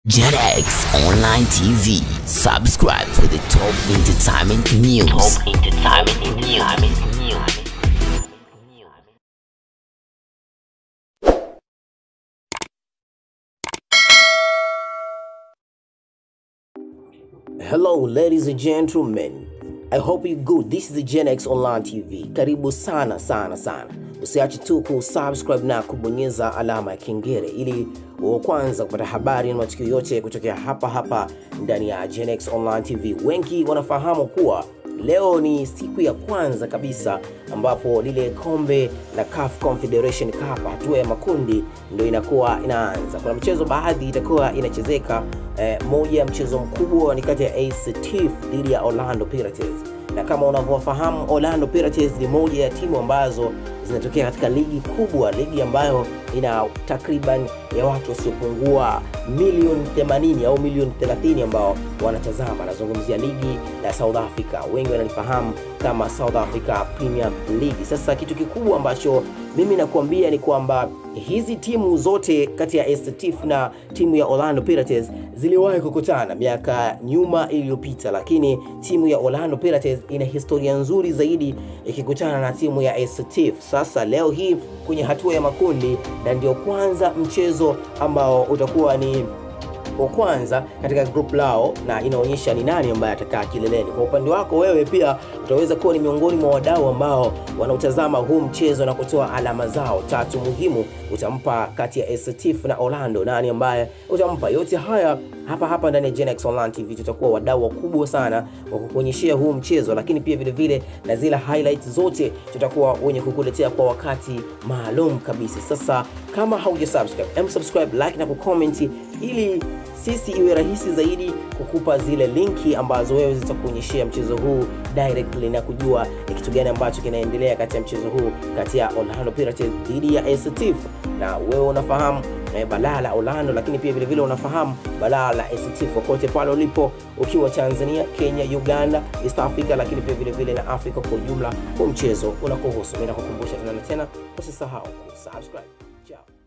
JetX Online TV. Subscribe for the top entertainment news. Top entertainment news. Hello ladies and gentlemen. I hope you good. This is the Gen X Online TV. Karibu sana sana sana. Usiache tu kusubscribe na kubonyeza alama ya kengele ili wa kwanza kupata habari na matukio yote kutokea hapa hapa ndani ya Gen X Online TV. Wengi wanafahamu kuwa leo ni siku ya kwanza kabisa ambapo lile kombe la CAF Confederation Cup hatua ya makundi ndio inakuwa inaanza. Kuna mchezo baadhi itakuwa inachezeka eh, moja ya mchezo mkubwa ni kati ya AS Chiefs dhidi ya Orlando Pirates na kama unavyofahamu Orlando Pirates ni moja ya timu ambazo zinatokea katika ligi kubwa, ligi ambayo ina takriban ya watu wasiopungua milioni 80 au milioni 30 ambao wanatazama. Nazungumzia ligi ya South Africa, wengi wanalifahamu kama South Africa Premier League. Sasa kitu kikubwa ambacho mimi nakuambia ni kwamba hizi timu zote kati ya AS Chiefs na timu ya Orlando Pirates ziliwahi kukutana miaka nyuma iliyopita, lakini timu ya Orlando Pirates ina historia nzuri zaidi ikikutana na timu ya AS Chiefs. Sasa leo hii kwenye hatua ya makundi, na ndio kwanza mchezo ambao utakuwa ni wa kwanza katika group lao na inaonyesha ni nani ambaye atakaa kileleni. Kwa upande wako wewe pia utaweza kuwa ni miongoni mwa wadau ambao wanautazama huu mchezo na kutoa alama zao tatu muhimu. Utampa kati ya AS Chiefs na Orlando, nani ambaye utampa? Yote haya hapa hapa ndani ya Gen X Online TV tutakuwa wadau wakubwa sana wa kukuonyeshea huu mchezo, lakini pia vile vile na zile highlights zote tutakuwa wenye kukuletea kwa wakati maalum kabisa. Sasa kama hauja subscribe, em subscribe, like na kucomment ili sisi iwe rahisi zaidi kukupa zile linki ambazo wewe zitakuonyeshea mchezo huu directly na kujua ni kitu gani ambacho kinaendelea kati ya mchezo huu kati ya Orlando Pirates dhidi ya AS Chiefs, na wewe unafahamu eh, balaa la Orlando, lakini pia vile vile unafahamu balaa la AS Chiefs kokote pale ulipo, ukiwa Tanzania, Kenya, Uganda, East Africa, lakini pia vile vile na Afrika kwa ujumla. Huu mchezo unakuhusu. Mimi nakukumbusha tena na tena, usisahau kusubscribe. Ciao.